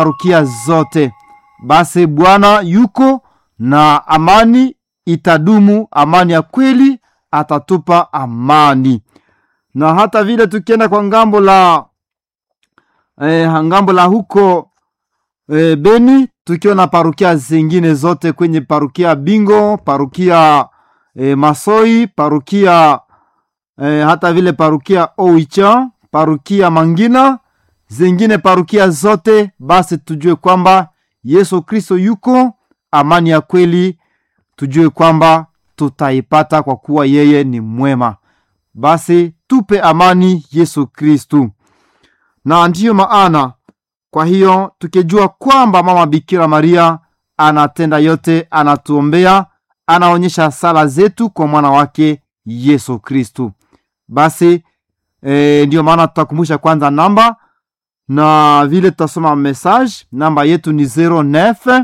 parokia zote. Basi Bwana yuko na amani itadumu, amani ya kweli, atatupa amani. Na hata vile tukienda kwa ngambo la eh, ngambo la huko eh, Beni, tukiwa na parokia zingine zote kwenye parokia Bingo, parokia eh, Masoi, parokia eh, hata vile parokia Oicha, parokia Mangina, zingine parokia zote, basi tujue kwamba Yesu Kristo yuko, amani ya kweli tujue kwamba tutaipata kwa kuwa yeye ni mwema. Basi tupe amani Yesu Kristu, na ndiyo maana kwa hiyo tukijua kwamba mama Bikira Maria anatenda yote, anatuombea, anaonyesha sala zetu kwa mwana wake Yesu Kristu. Basi e, ndiyo maana tutakumbusha kwanza namba na vile tutasoma message. Namba yetu ni 09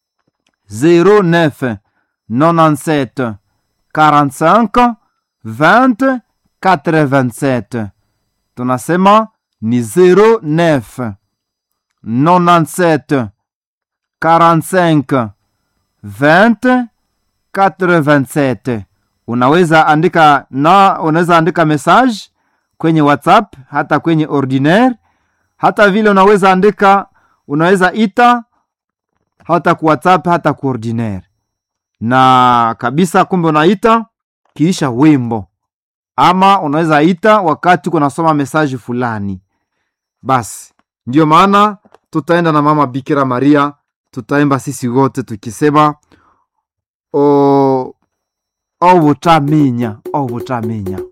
09 97 45 20 87. Tunasema ni 09 97 45 20 87. Unaweza andika na unaweza andika message kwenye WhatsApp hata kwenye ordinaire, hata vile unaweza andika, unaweza ita hata ku WhatsApp hata ku ordinaire na kabisa. Kumbe unaita kiisha wimbo, ama unaweza ita wakati kunasoma mesaji fulani. Basi ndiyo maana tutaenda na mama Bikira Maria, tutaimba sisi wote tukisema o obutaminya obutaminya